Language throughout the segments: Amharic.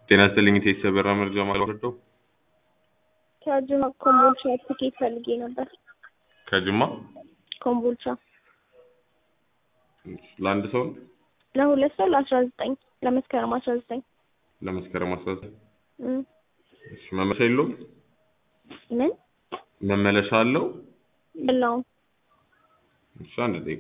ጤና ይስጥልኝ ቴስ በራ መረጃ ማለት ነው። ከጅማ ኮምቦልቻ ትኬት ፈልጌ ነበር። ከጅማ ኮምቦልቻ ለአንድ ሰው ነው? ለሁለት ሰው ለአስራ ዘጠኝ ለመስከረም አስራ ዘጠኝ ለመስከረም አስራ ዘጠኝ እም፣ እሺ መመለሻ የለውም? ምን መመለሻ አለው? የለውም። እሺ አንድ ደቂቃ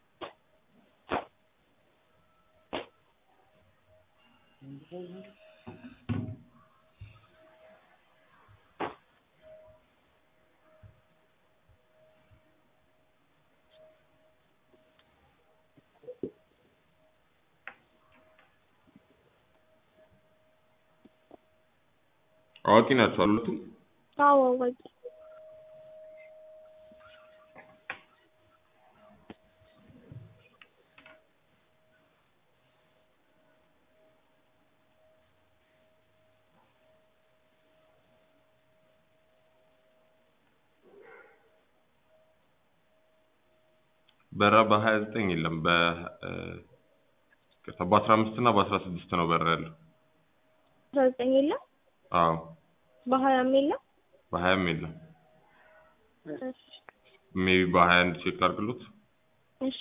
አዋቂ ናቸው አሉትም አዎ አዋቂ በራ በሀያ ዘጠኝ የለም በ በአስራ አምስት እና በአስራ ስድስት ነው በራ ያለው። አስራ ዘጠኝ የለም አዎ በሀያም የለም። በሀያም የለም። እሺ ሜቢ በሀያ አንድ ቼክ አድርግሎት። እሺ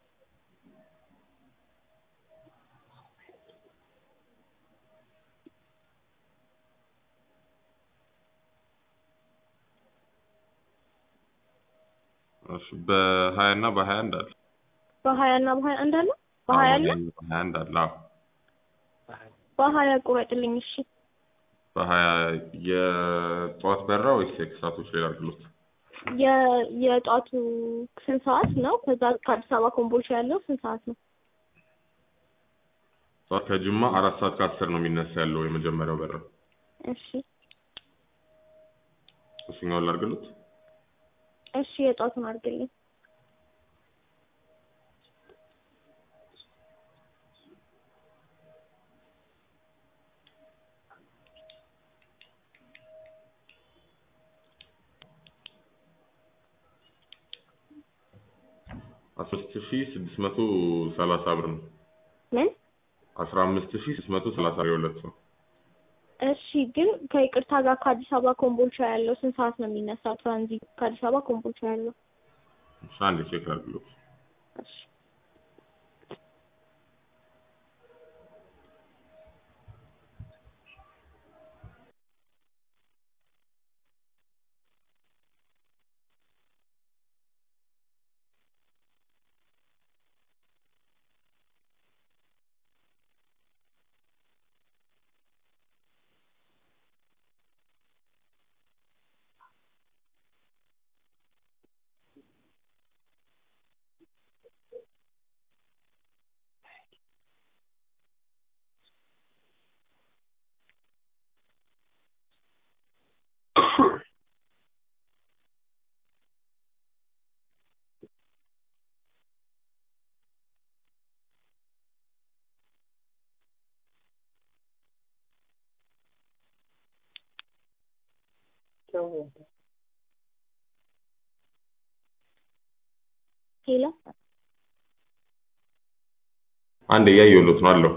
እሺ በሀያ እና በሀያ አንድ አለ። በሀያ እና በሀያ አንድ አለ። በሀያ አለ። አዎ፣ በሀያ አንድ አለ። አዎ በሀያ ቁረጥልኝ። እሺ በሀያ የጠዋት በራ ወይስ የከሰዓቶች ላይ አድርግሎት? የ- የጧቱ ስንት ሰዓት ነው? ከዛ ከአዲስ አበባ ኮምቦልቻ ያለው ስንት ሰዓት ነው? ጠዋት ከጅማ አራት ሰዓት ከአስር ነው የሚነሳ ያለው የመጀመሪያው በራ። እሺ እሱኛውን ላድርግሎት? እሺ የጧቱን አድርግልኝ። አስራ አምስት ሺህ ስድስት መቶ ሰላሳ ብር ነው። ምን? አስራ አምስት ሺህ ስድስት መቶ ሰላሳ የሁለት ሰው እሺ ግን ከይቅርታ ጋር ከአዲስ አበባ ኮምቦልቻ ያለው ስንት ሰዓት ነው የሚነሳው? ትራንዚት ከአዲስ አበባ ኮምቦልቻ ያለው እሺ አንድ ቼክ አድርግሎት። እሺ ሄሎ አንድ እያየሁሎት ነው አለው።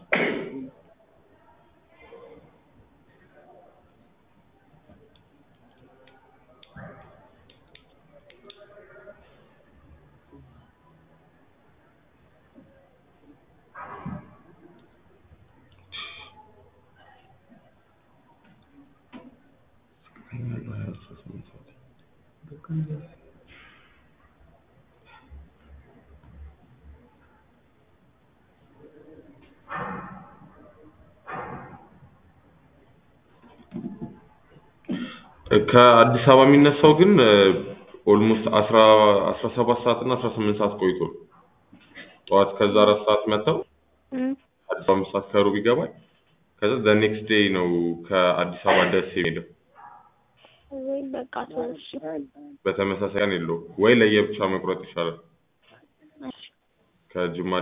ከአዲስ አበባ የሚነሳው ግን ኦልሞስት አስራ አስራ ሰባት ሰዓት እና አስራ ስምንት ሰዓት ቆይቶ ነው። ጠዋት ከዛ አራት ሰዓት መጥተው እም፣ አዲስ አበባ አምስት ሰዓት ከሩብ ይገባል። ከዛ ዘ ኔክስት ዴይ ነው ከአዲስ አበባ ደሴ የሚሄደው። ወይ በቃ ተው እሺ በተመሳሳይ ቀን የለውም ወይ ለየብቻ መቁረጥ ይሻላል። እሺ ከጅማ